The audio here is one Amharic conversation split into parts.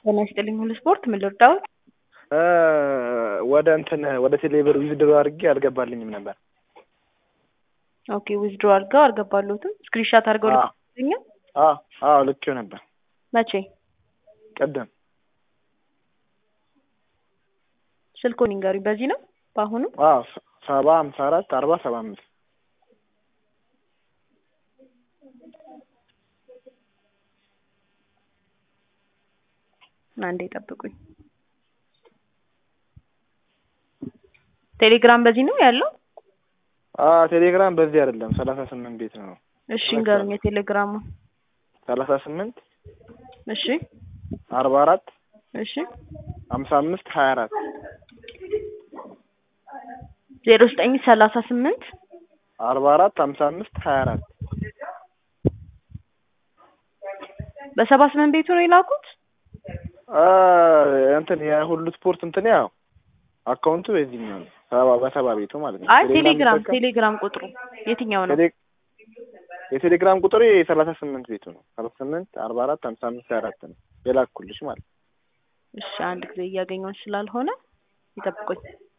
ጤና ይስጥልኝ ሁሉ ስፖርት ምን ልርዳዎት? ወደ እንትን ወደ ቴሌብር ዊዝድሮ አድርጌ አልገባልኝም ነበር። ኦኬ ዊዝድሮ አድርገው አልገባሉትም። ስክሪንሻት አድርገው አዎ። ልክልኛል። አዎ አዎ ልኬው ነበር መቼ? ቅድም። ስልኩን ይንገሩኝ። በዚህ ነው በአሁኑ? አዎ ሰ- ሰባ ሀምሳ አራት አርባ ሰባ አምስት አንዴ ጠብቁኝ። ቴሌግራም በዚህ ነው ያለው? አዎ ቴሌግራም በዚህ አይደለም ሰላሳ ስምንት ቤት ነው እሺ እንገሩኝ የቴሌግራሙ። ሰላሳ ስምንት እሺ አርባ አራት እሺ ሀምሳ አምስት ሀያ አራት ዜሮ ዘጠኝ ሰላሳ ስምንት አርባ አራት ሀምሳ አምስት ሀያ አራት በሰባ ስምንት ቤቱ ነው የላኩት? እንትን የሁሉ ስፖርት እንትን ያው አካውንቱ የዚህኛው ነው ሰባ በሰባ ቤቱ ማለት ነው። አይ ቴሌግራም የምጠቀም- ቴሌግራም ቁጥሩ የትኛው ነው? ቴሌ- የቴሌግራም ቁጥር የሰላሳ ስምንት ቤቱ ነው። ሰላሳ ስምንት አርባ አራት ሀምሳ አምስት ሀያ አራት ነው የላኩልሽ ማለት ነው። እሺ አንድ ጊዜ እያገኘሁት ስላልሆነ ይጠብቁኝ።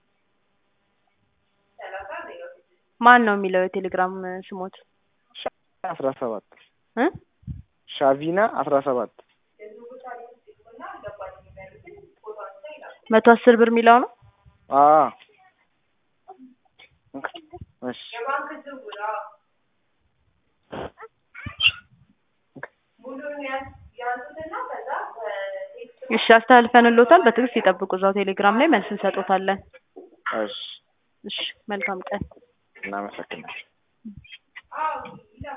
ማን ነው የሚለው የቴሌግራም ስሞት አስራ ሰባት እ ሻቪና አስራ ሰባት መቶ አስር ብር የሚለው ነው? አዎ እሺ እሺ አስተላልፈንልዎታል። በትዕግስት ይጠብቁ። እዛው ቴሌግራም ላይ መልስ እንሰጦታለን። እሺ እሺ መልካም ቀን። እናመሰግናለን።